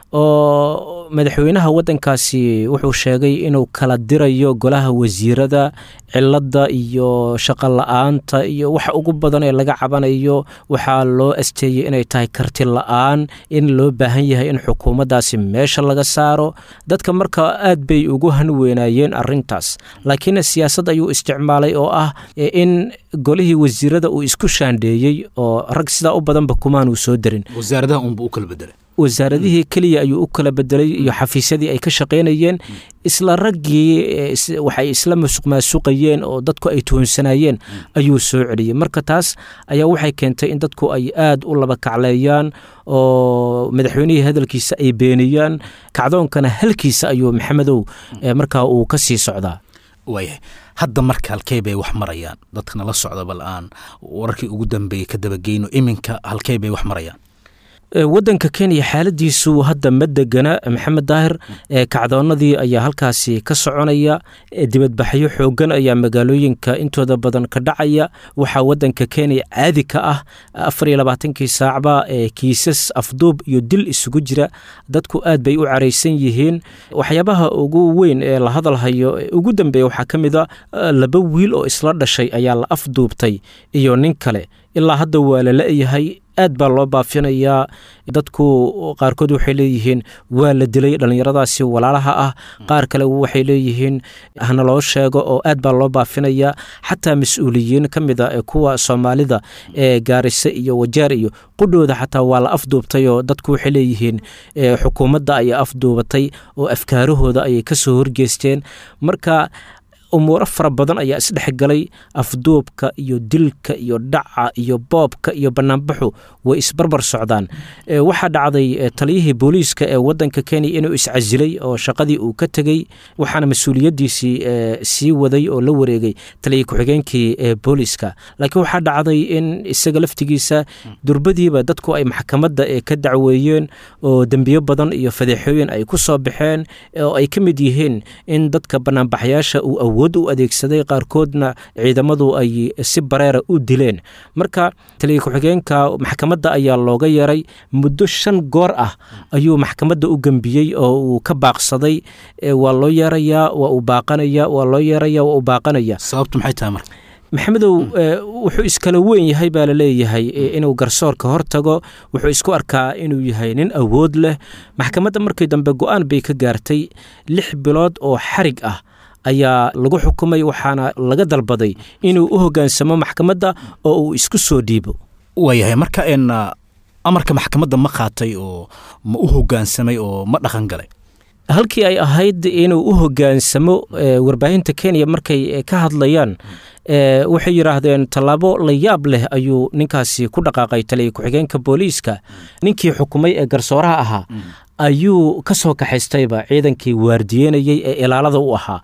oo madaxweynaha waddankaasi wuxuu sheegay inuu kala dirayo golaha wasiirada cilada iyo shaqo la-aanta iyo waxa ugu badan ee laga cabanayo waxaa loo asteeyey inay tahay karti la-aan in loo baahan yahay in xukuumaddaasi meesha laga saaro dadka marka aad bay ugu hanweynaayeen arintaas laakiin siyaasad ayuu isticmaalay oo ah in golihii wasiirada uu isku shaandheeyey oo rag sidaa u badanba kumaanuu soo darin wasaaradaha unba u kala bedelay wasaaradihii keliya ayuu u kala bedelay iyo xafiisyadii ay ka shaqaynayeen isla raggii waxay isla masuq maasuqayeen oo dadku ay tuhunsanayeen ayuu soo celiyey marka taas ayaa waxay keentay in dadku ay aada u laba kacleeyaan oo madaxweynihii hadalkiisa ay beeniyaan kacdoonkana halkiisa ayuu maxamedow markaa uu ka sii socdaa waayahay hadda marka halkey bay wax marayaan dadkana la socda bal aan wararkii ugu dambeeyey ka dabageyno iminka halkey bay wax marayaan waddanka kenya xaaladiisu hadda ma degana maxamed daahir kacdoonadii ayaa halkaasi ka soconaya dibadbaxyo xoogan ayaa magaalooyinka intooda badan ka dhacaya waxaa waddanka kenya caadi ka ah afar iyo labaatankii saacba kiisas afduub iyo dil isugu jira dadku aad bay u caraysan yihiin waxyaabaha ugu weyn ee la hadalhayo ugu dambeeya waxaa ka mid a laba wiil oo isla dhashay ayaa la afduubtay iyo nin kale ilaa hadda waa la la-yahay aad baa loo baafinayaa dadku qaarkood waxay leeyihiin waa la dilay dhallinyaradaasi walaalaha ah qaar kale waxay leeyihiin hana loo sheego oo aad baa loo baafinayaa xataa mas-uuliyiin ka mid a kuwa soomaalida ee gaarise iyo wajaar iyo qudhooda xataa waa la afduubtay oo dadku waxay leeyihiin xukuumadda ayay afduubatay oo afkaarahooda ayay ka soo horgeesteen marka umuuro fara badan ayaa isdhexgalay afduubka iyo dilka iyo dhaca iyo boobka iyo banaanbaxu way isbarbar socdaan waxaa dhacday taliyihii booliiska ee wadanka kenya inuu iscasilay oo shaqadii uu ka tegey waxaana mas-uuliyadiisii sii waday oo la wareegay taliya ku-xigeenkii booliiska laakiin waxaa dhacday in isaga laftigiisa durbadiiba dadku ay maxkamadda ka dacweeyeen oo dembiyo badan iyo fadeexooyin ay ku soo baxeen oo ay ka mid yihiin in dadka banaanbaxyaasha uu awood u adeegsaday qaarkoodna ciidamadu ay si bareera u dileen marka taliya ku-xigeenka maxkamadda ayaa looga yeeray muddo shan goor ah ayuu maxkamadda u gembiyey oo uu ka baaqsaday waa loo yeerayaa waa uu baaqanaya waa loo yeeraya waa uu baaqanaya sababtu maxay tahay marka maxamedow wuxuu iskala weyn yahay baa la leeyahay inuu garsoorka hor tago wuxuu isku arkaa inuu yahay nin awood leh maxkamadda markii dambe go-aan bay ka gaartay lix bilood oo xarig ah ayaa lagu xukumay waxaana laga dalbaday inuu u hoggaansamo maxkamadda oo uu isku soo dhiibo waayahay marka n amarka maxkamadda ma qaatay oo ma u hoggaansamay oo ma dhaqan galay halkii ay ahayd inuu u hoggaansamo warbaahinta kenya markay ka hadlayaan waxay yidhaahdeen tallaabo la yaab leh ayuu ninkaasi ku dhaqaaqay taliya ku-xigeenka booliiska ninkii xukumay ee garsooraha ahaa ayuu ka soo kaxaystayba ciidankii waardiyenayey ee ilaalada u ahaa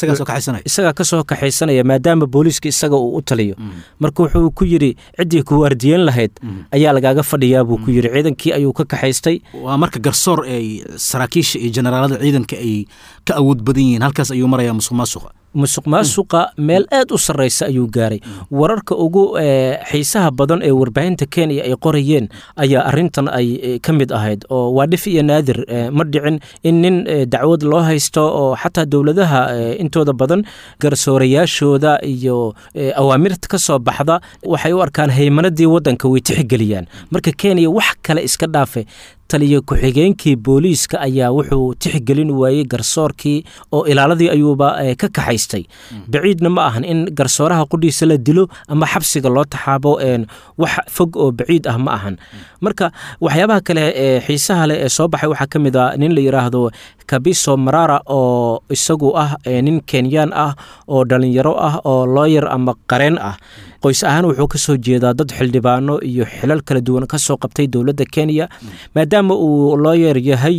isagaa ka soo kaxaysanaya maadaama booliiska isaga uu u taliyo marka wuxuu ku yidhi ciddii ku waardiyen lahayd ayaa lagaaga fadhiyaa buu ku yidhi ciidankii ayuu ka kaxaystay waa marka garsoor ay saraakiisha iyo generaalada ciidanka ay ka awood badan yihiin halkaas ayuu marayaa musuq maasuqa musuq maasuqa meel aad u sarraysa ayuu gaaray wararka ugu xiisaha badan ee warbaahinta kenya ay qorayeen ayaa arintan ay ka mid ahayd oo waa dhif iyo naadir ma dhicin in nin dacwad loo haysto oo xataa dowladaha intooda badan garsoorayaashooda iyo awaamirta ka soo baxda waxay u arkaan haymanadii waddanka way tixgeliyaan marka kenya wax kale iska dhaafe taliya ku-xigeenkii booliiska ayaa wuxuu tixgelin waayey garsoorkii oo ilaaladii ayuuba ka kaxaystay baciidna ma ahan in garsooraha qudhiisa la dilo ama xabsiga loo taxaabo wax fog oo baciid ah ma ahan marka waxyaabaha kale ee xiisaha leh ee soo baxay waxaa ka mid a nin la yidhaahdo kabiso marara oo isagu ah nin kenyaan ah oo dhalinyaro ah oo looyer ama qareen ah qoys ahaan wuxuu ka soo jeedaa dad xildhibaano iyo xilal kala duwan ka soo qabtay dowladda kenya maadaama uu looyer yahay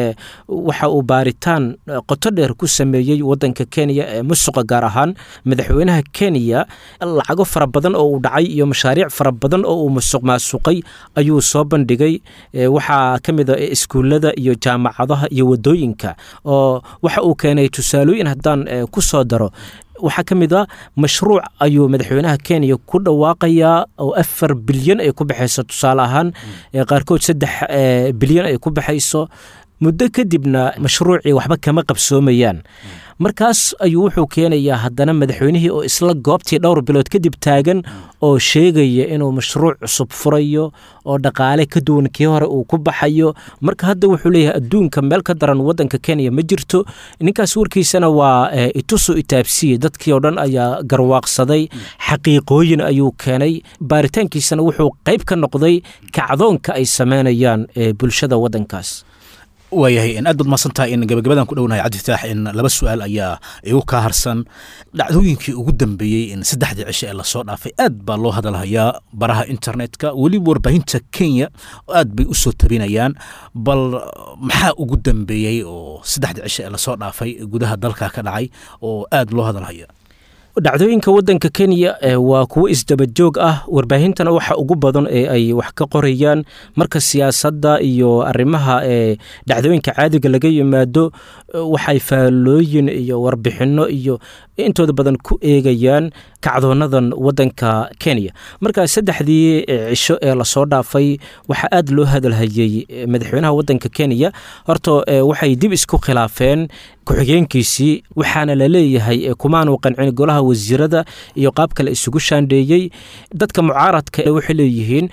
waxa uu baaritaan qoto dheer ku sameeyey waddanka kenya ee musuqa gaar ahaan madaxweynaha kenya lacago fara badan oo uu dhacay iyo mashaariic fara badan oo uu musuq maasuqay ayuu soo bandhigay waxaa ka mid a iskuullada iyo jaamacadaha iyo waddooyinka oo waxa uu keenay tusaalooyin haddaan ku soo daro waxaa ka mid a mashruuc ayuu madaxweynaha kenya ku dhawaaqayaa oo afar bilyan ay ku baxayso tusaale ahaan qaarkood saddex bilyan ay ku baxayso muddo kadibna mashruucii waxba kama qabsoomayaan markaas ayuu wuxuu keenayaa haddana madaxweynihii oo isla goobtii dhowr bilood kadib taagan oo sheegaya inuu mashruuc cusub furayo oo dhaqaale ka duwan kii hore uu ku baxayo marka hadda wuxuu leeyahay adduunka meel ka daran waddanka kenya ma jirto ninkaas warkiisana waa itusu itaabsiye dadkii oo dhan ayaa garwaaqsaday xaqiiqooyin ayuu keenay baaritaankiisana wuxuu qayb ka noqday kacdoonka ay sameynayaan bulshada waddankaas waayahay aad baad maasantahay in gabagabadan ku dhownahay cabdifitaax in laba su-aal ayaa igu kaa harsan dhacdooyinkii ugu dambeeyey in saddexdii cisho ee lasoo dhaafay aad baa loo hadalhayaa baraha internetka weliba warbaahinta kenya aad bay u soo tabinayaan bal maxaa ugu dambeeyey oo saddexdii cisho ee lasoo dhaafay gudaha dalka ka dhacay oo aad loo hadalhaya dhacdooyinka waddanka kenya waa kuwo isdabajoog ah warbaahintana waxa ugu badan ee ay wax ka qorayaan marka siyaasadda iyo arrimaha ee dhacdooyinka caadiga laga yimaado waxay faallooyin iyo warbixinno iyo intooda badan ku eegayaan kacdoonadan waddanka kenya marka saddexdii cisho ee lasoo dhaafay waxaa aad loo hadalhayey madaxweynaha waddanka kenya horta waxay dib isku khilaafeen ku-xigeenkiisii waxaana la leeyahay kumaanu qancin golaha wasiirada iyo qaab kale isugu shaandheeyey dadka mucaaradka waxay leeyihiin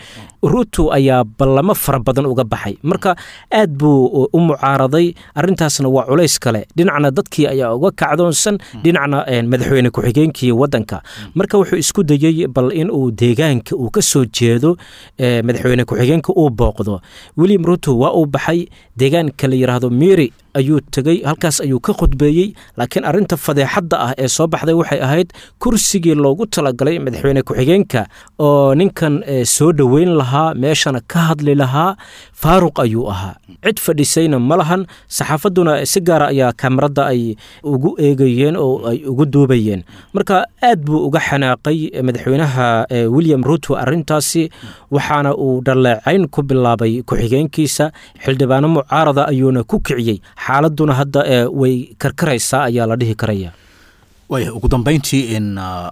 ruto ayaa ballamo fara badan uga baxay marka aad buu u mucaaraday arintaasna waa culays kale dhinacna dadkii ayaa uga kacdoonsan dhinacna madaxweyne ku-xigeenkii wadanka marka wuxuu isku dayey bal inuu deegaanka uu ka soo jeedo madaxweyne ku-xigeenka uu booqdo william ruto waa uu baxay deegaanka la yidhaahdo miri ayuu tegey halkaas ayuu ka khudbeeyey laakiin arinta fadeexadda ah ee soo baxday waxay ahayd kursigii loogu talagalay madaxweyne ku-xigeenka oo ninkan soo dhoweyn lahaa meeshana ka hadli lahaa faaruq ayuu ahaa cid fadhisayna ma lahan saxaafadduna si gaara ayaa kamarada ay ugu eegayeen oo ay ugu duubayeen marka aad buu uga xanaaqay madaxweynaha william ruto arintaasi waxaana uu dhaleecayn ku bilaabay ku-xigeenkiisa xildhibaano mucaarada ayuuna ku kiciyey xaaladuna hadda way karkaraysaa ayaa la dhihi karaya waaya ugu dambayntii in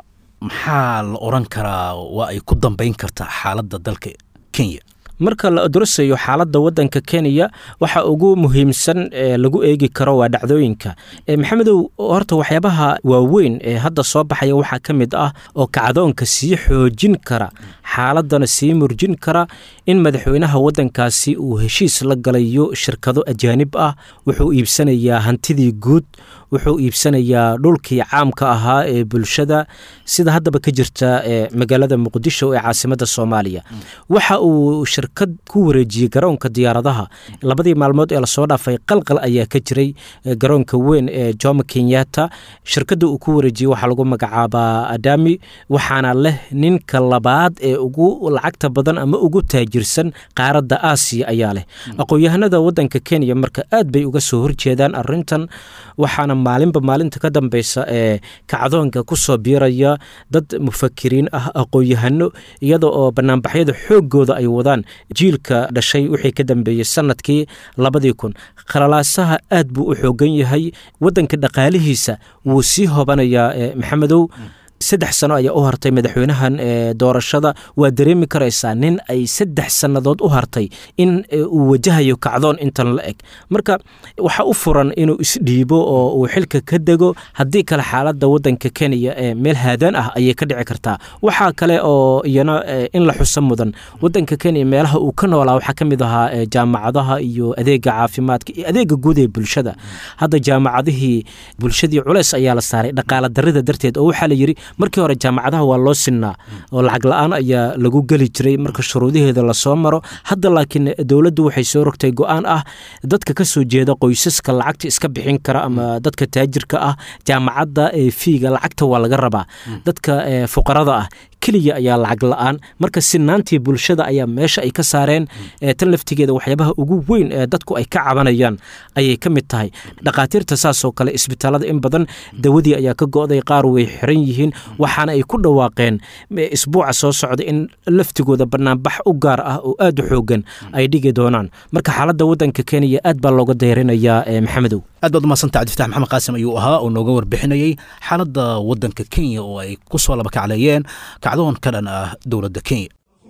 maxaa la oran karaa waa ay ku dambayn kartaa xaaladda dalka kenya marka la adrasayo xaaladda wadanka kenya waxa ugu muhiimsan ee lagu eegi karo waa dhacdooyinka maxamedow horta waxyaabaha waaweyn ee hadda soo baxaya waxaa ka mid ah oo kacdoonka sii xoojin kara xaaladana sii murjin kara in madaxweynaha wadankaasi uu heshiis la galayo shirkado ajaanib ah wuxuu iibsanayaa hantidii guud wuxuu iibsanayaa dhulkii caamka ahaa ee bulshada sida haddaba ka jirta ee magaalada muqdisho ee caasimada soomaaliya waxa uu shirkad ku wareejiyey garoonka diyaaradaha labadii maalmood ee lasoo dhaafay qalqal ayaa ka jiray garoonka weyn ee jomo kenyatta shirkadda uu ku wareejiyey waxaa lagu magacaabaa adami waxaana leh ninka labaad ee ugu lacagta badan ama ugu taajirsan qaaradda aasiya ayaa leh aqoon-yahanada wadanka kenya marka aad bay uga soo horjeedaan arintan waxaana maalinba maalinta ka dambeysa ee kacdoonka ku soo biiraya dad mufakiriin ah aqoon-yahano iyada oo banaanbaxyada xooggooda ay wadaan jiilka dhashay wixii ka dambeeyey sanadkii labadii kun khalalaasaha aad buu u xoogan yahay wadanka dhaqaalihiisa wuu sii hobanayaa maxamedow saddex sano ayaa u hartay madaxweynahan doorashada waa dareemi karaysaa nin ay saddex sannadood u hartay in uu wajahayo kacdoon intan la eg marka waxaa u furan inuu isdhiibo oo uu xilka ka dego haddii kale xaaladda wadanka kenya ee meel haadaan ah ayay ka dhici kartaa waxaa kale oo iyana in la xuso mudan wadanka kenya meelaha uu ka noolaa waxaa ka mid ahaa jaamacadaha iyo adeega caafimaadka iyo adeega guud ee bulshada hadda jaamacadihii bulshadii culeys ayaa la saaray dhaqaala darida darteed oo waxaa la yidhi markii hore jaamacadaha waa loo sinnaa oo lacag la-aan ayaa lagu geli jiray marka shuruudaheeda lasoo maro hadda laakiin dowladdu waxay soo rogtay go-aan ah dadka ka soo jeeda qoysaska lacagta iska bixin kara ama dadka taajirka ah jaamacadda ee fiiga lacagta waa laga rabaa dadka fuqarada ah keliya ayaa lacag la-aan marka sinaantii bulshada ayaa meesha ay ka saareen tan laftigeeda waxyaabaha ugu weyn ee dadku ay ka cabanayaan ayay ka mid tahay dhakhaatiirta saasoo kale isbitaalada in badan dawadii ayaa ka go-day qaar way xiran yihiin waxaana ay ku dhawaaqeen isbuuca soo socda in laftigooda banaanbax u gaar ah oo aad u xoogan ay dhigi doonaan marka xaaladda wadanka kenya aad baa looga dayrinayaa maxamedow aad baad umadsanta cabdifatax maxamed qaasim ayuu ahaa oo nooga warbixinayey xaaladda wadanka kenya oo ay ku soo laba kacleeyeen kacdoon ka dhan ah dowladda kenya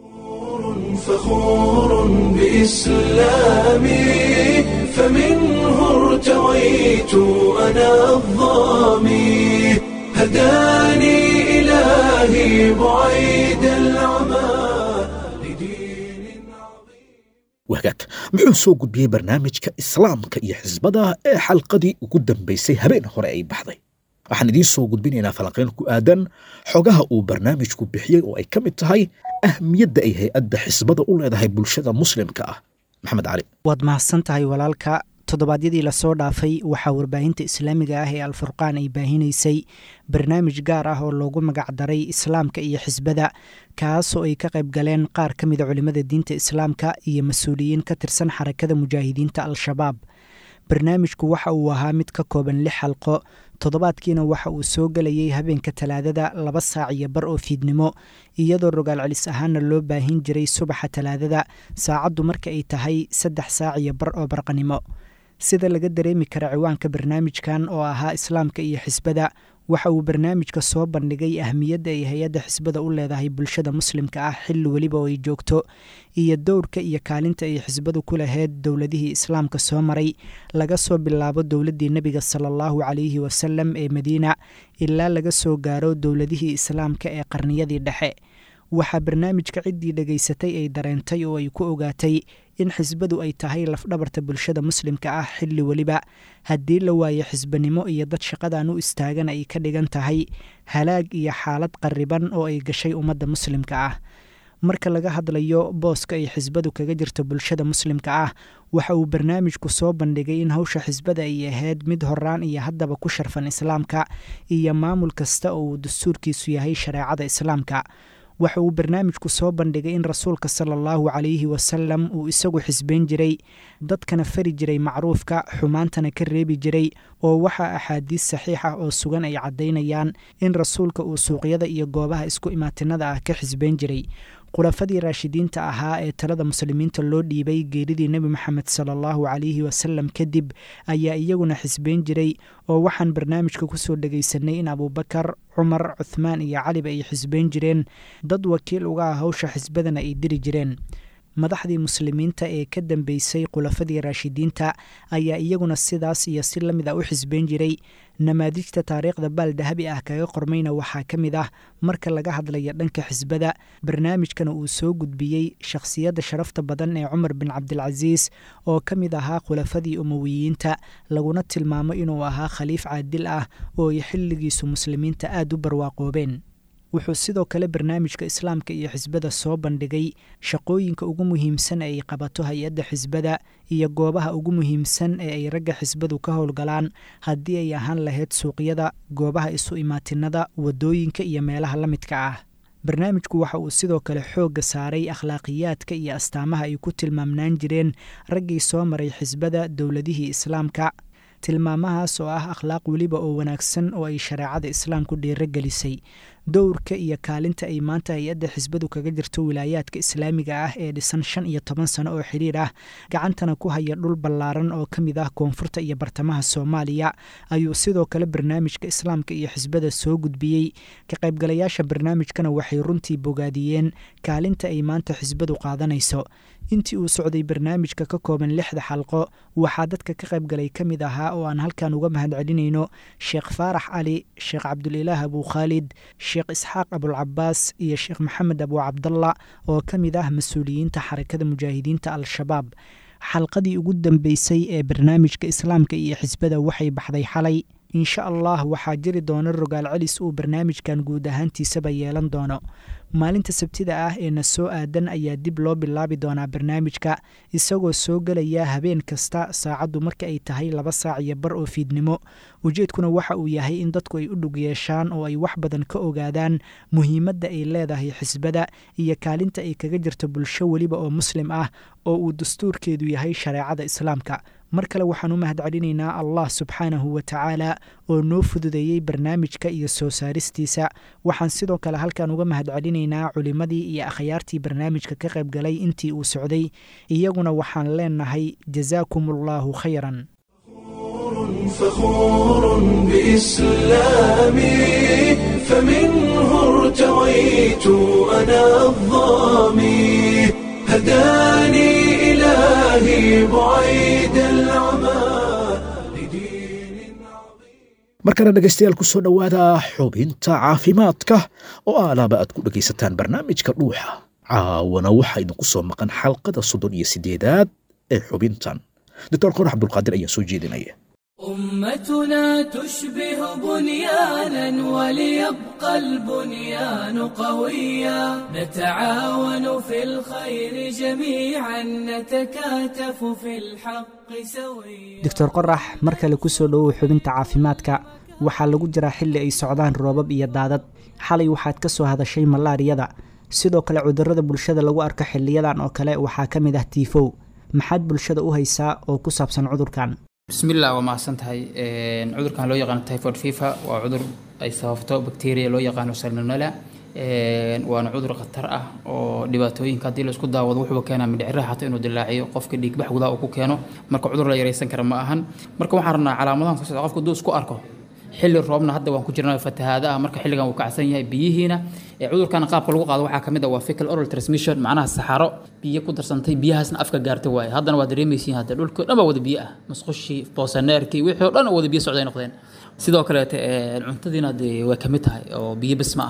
فخور بإسلامي فمنه ارتويت أنا الظامي هداني إلهي بعيد العمى لدين wagaag muxuu soo gudbiyey barnaamijka islaamka iyo xisbada ee xalqadii ugu dambaysay habeen hore ay baxday waxaan idiin soo gudbinaynaa falanqayn ku aadan xogaha uu barnaamijku bixiyey oo ay ka mid tahay ahmiyadda ay hay-adda xisbada u leedahay bulshada muslimka ah maxamed cali waad mahadsan tahay walaalka toddobaadyadii lasoo dhaafay waxaa warbaahinta islaamiga ah ee alfurqaan ay baahinaysay barnaamij gaar ah oo loogu magacdaray islaamka iyo xisbada kaasoo ay ka qayb galeen qaar ka mida culimmada diinta islaamka iyo mas-uuliyiin ka tirsan xarakada mujaahidiinta al-shabaab barnaamijku waxa uu ahaa mid ka kooban lix xalqo toddobaadkiina waxa uu soo gelayay habeenka talaadada laba saac iyo bar oo fiidnimo iyadoo rogaal celis ahaana loo baahin jiray subaxa talaadada saacaddu marka ay tahay saddex saac iyo bar oo barqanimo sida laga dareemi kara ciwaanka barnaamijkan oo ahaa islaamka iyo xisbada waxa uu barnaamijka soo bandhigay ahmiyadda ay hay-adda xisbada u leedahay bulshada muslimka ah xilli weliba oo ay joogto iyo dowrka iyo kaalinta ay xisbadu ku lahayd dowladihii islaamka soo maray laga soo bilaabo dowladdii nebiga sala allahu calayhi wasalam ee madiina ilaa laga soo gaaro dowladihii islaamka ee qarniyadii dhexe waxaa barnaamijka ciddii dhegaysatay ay dareentay oo ay ku ogaatay in xisbadu ay tahay lafdhabarta bulshada muslimka ah xilli weliba haddii la waayo xisbanimo iyo dad shaqadan u istaagan ay ka dhigan tahay halaag iyo xaalad qarriban oo ay gashay ummadda muslimka ah marka laga hadlayo booska ay xisbadu kaga jirto bulshada muslimka ah waxa uu barnaamijku soo bandhigay in hawsha xisbada ay ahayd mid horaan iyo haddaba ku sharfan islaamka iyo maamul kasta oo uu dastuurkiisu yahay shareecada islaamka waxa uu barnaamijku soo bandhigay in rasuulka sala allahu calayhi wasalam uu isagu xisbayn jiray dadkana fari jiray macruufka xumaantana ka reebi jiray oo waxaa axaadiis saxiix ah oo sugan ay caddaynayaan in rasuulka uu suuqyada iyo goobaha isku imaatinada ah ka xisbayn jiray khulafadii raashidiinta ahaa ee talada muslimiinta loo dhiibay geeridii nebi moxamed sala allahu calayhi wasalam kadib ayaa iyaguna xisbayn jiray oo waxaan barnaamijka kusoo dhegaysanay in abuubakar cumar cuthmaan iyo caliba ay xisbayn jireen dad wakiil uga ah hawsha xisbadana ay diri jireen madaxdii muslimiinta ee ka dambeysay khulafadii raashidiinta ayaa iyaguna sidaas iyo si la mid ah u xisbayn jiray namaadijta taariikhda baal dahabi ah kaga qormayna waxaa ka mid ah marka laga hadlaya dhanka xisbada barnaamijkana uu soo gudbiyey shakhsiyadda sharafta badan ee cumar bin cabdilcasiis oo ka mid ahaa khulafadii umowiyiinta laguna tilmaamo inuu ahaa khaliif caadil ah oo ay xilligiisu muslimiinta aada u barwaaqoobeen wuxuu sidoo kale barnaamijka islaamka iyo xisbada soo bandhigay shaqooyinka ugu muhiimsan ee ay qabato hay-adda xisbada iyo goobaha ugu muhiimsan ee ay ragga xisbadu ka howlgalaan haddii ay ahaan lahayd suuqyada goobaha isu imaatinada waddooyinka iyo meelaha la midka ah barnaamijku waxa uu sidoo kale xoogga saaray akhlaaqiyaadka iyo astaamaha ay ku tilmaamnaan jireen raggii soo maray xisbada dowladihii islaamka tilmaamahaas oo ah akhlaaq weliba oo wanaagsan oo ay shareecada islaamku dhiiro gelisay dowrka iyo kaalinta ay maanta hay-adda xisbadu kaga jirto wilaayaadka islaamiga ah ee dhisan shan iyo toban sano oo xidhiir ah gacantana ku haya dhul ballaaran oo ka mid ah koonfurta iyo bartamaha soomaaliya ayuu sidoo kale barnaamijka islaamka iyo xisbada soo gudbiyey ka qaybgalayaasha barnaamijkana waxay runtii bogaadiyeen kaalinta ay maanta xisbadu qaadanayso intii uu socday barnaamijka ka kooban lixda xalqo waxaa dadka ka qaybgalay ka mid ahaa oo aan halkan uga mahad celinayno sheekh faarax cali sheekh cabdulilaah abuu khaalid sheekh isxaaq abulcabaas iyo sheekh maxamed abuu cabdalla oo ka mid ah mas-uuliyiinta xarakada mujaahidiinta al-shabaab xalqadii ugu dambeysay ee barnaamijka islaamka iyo xisbada waxay baxday xalay insha allah waxaa jiri doona rogaal celis uu barnaamijkan guud ahaantiisaba yeelan doono maalinta sabtida ah ee na soo aadan ayaa dib loo bilaabi doonaa barnaamijka isagoo soo gelaya habeen kasta saacaddu marka ay tahay laba saac iyo bar oo fiidnimo ujeedkuna waxa uu yahay in dadku ay u dhug yeeshaan oo ay wax badan ka ogaadaan muhiimadda ay leedahay xisbada iyo kaalinta ay kaga jirto bulsho weliba oo muslim ah oo uu dastuurkeedu yahay shareecada islaamka mar kale waxaan u mahad celinaynaa allah subxaanahu wa tacaala oo noo fududeeyey barnaamijka iyo soo saaristiisa waxaan sidoo kale halkan uga mahad celinaynaa culimmadii iyo akhyaartii barnaamijka ka qayb galay intii uu socday iyaguna waxaan leenahay jasaakum allahu khayran فخور بإسلامي فمنه ارتويت أنا الظامي هداني إلهي بعيد العمى لدين markana dhegaystayaal ku soo dhowaada xubinta caafimaadka oo aalaaba aad ku dhegaysataan barnaamijka dhuuxa caawana waxaa idinku soo maqan xalqada soddon iyo siddeedaad ee xubintan doctor qorax abdulqaadir ayaa soo jeedinaya أمتنا تشبه بنيانا وليبقى البنيان قويا نتعاون في الخير جميعا نتكاتف في الحق سويا doctor qorax mar kale ku soo dhowow xubinta caafimaadka waxaa lagu jiraa xilli ay socdaan roobab iyo daadad xalay waxaad ka soo hadashay malaariyada sidoo kale cudurrada bulshada lagu arko xiliyadan oo kale waxaa ka mid ah tiifow maxaad bulshada u haysaa oo ku saabsan cudurkan bismillah waa mahadsan tahay cudurkan loo yaqaano typhoid fever waa cudur ay sababto bacteria loo yaqaano salmonella waana cudur khatar ah oo dhibaatooyinka haddii la isku daawado wuxuu keenaa mindhiciraha xataa inuu dilaaciyo qofka dhiigbax gudaha uu ku keeno marka cudur la yaraysan kara ma ahan marka waxaan rabnaa calaamadahan soo socda qofka hadduu isku arko xilli roobna hadda waan ku jirnaa fatahaada ah marka xilligan uu kacsan yahay biyihiina ee cudurkan qaabka lagu qaado waxaa kamid ah waa fecal oral transmission macnaha saxaro biyo ku darsantay biyahaasna afka gaartay waaye haddana waa dareemaysiin hadda dhulka dhan baa wada biyo ah masqushii boosaneerkii wixii oo dhan oo wada biyo socday noqdeen sidoo kaleete cuntadiina dee way kamid tahay oo biyo bes ma aha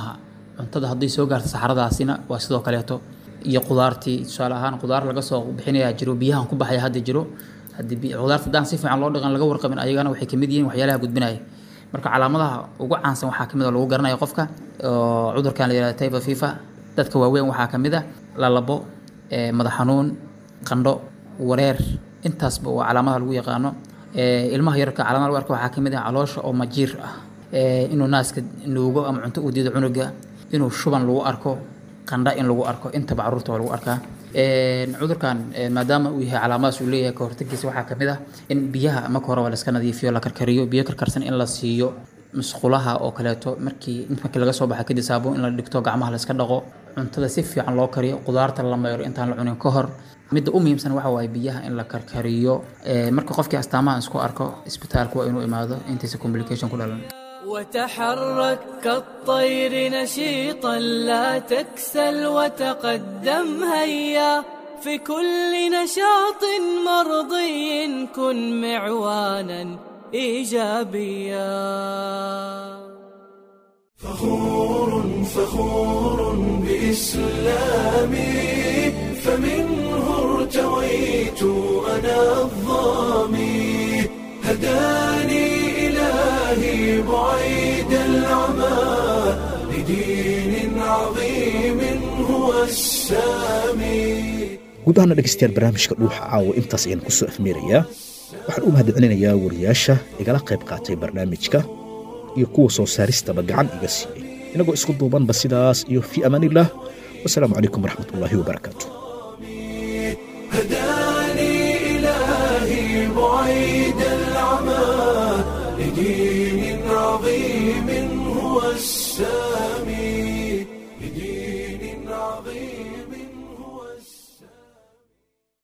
cuntada hadday soo gaarto saxaradaasina waa sidoo kaleeto iyo qudaartii tusaale ahaan qudaar laga soo bixinayaa jiro biyahan ku baxaya hadda jiro haddii bi- qudaarta haddaan si fiican loo dhaqan laga warqabin ayagana waxay kamid yihiin waxyaalaha gudbinaya marka calaamadaha ugu caansan waxaa kamid a lagu garanaya qofka oo cudurkan la yihahda typha fifa dadka waaweyn waxaa kamid a lalabo ee, madax xanuun qandho wareer intaasba waa calaamadaha lagu yaqaano Ee, ilmaha yararka calaamada lagu arko waxaa kamid ah caloosha oo majiir ah Ee, inuu naaska nuugo ama cunto u diido cunuga inuu shuban lagu arko qandha in lagu arko intaba caruurta waa lagu arkaa Een, cudurkan ee, maadaama uu yahay calaamadaas uu leeyahay ka hortagiisa waxaa kamid ah in biyaha marka hore waa laska nadiifiyo la karkariyo biyo karkarsan in la siiyo musqulaha oo kaleeto markii markii laga soo baxa kadib saabuun in la dhigto gacmaha la iska dhaqo cuntada si fiican loo kariyo qudaarta la mayro intaan la cunin ka hor midda u muhiimsan waxa waaye biyaha in la karkariyo Ee, marka qofkii astaamaha isku arko isbitaalka waa inuu imaado intiisa complication ku dhalan وتحرك كالطير نشيطا لا تكسل وتقدم هيا في كل نشاط مرضي كن معوانا ايجابيا فخور فخور بإسلامي فمنه ارتويت أنا الظامي هداني إلهي بعيد العمى لدين عظيم هو السامي guud ahaana dhegaystayaal barnaamijka dhuuxa caawa intaas ayaan ku soo afmeerayaa waxaan u mahadcelinayaa wariyaasha igala qayb qaatay barnaamijka iyo kuwa soo saaristaba gacan iga siiyey inagoo isku duubanba sidaas iyo fii amaanillaah wasalaamu calaykum waraxmatullaahi wabarakaatu هداني إلهي بعيد العمى لدين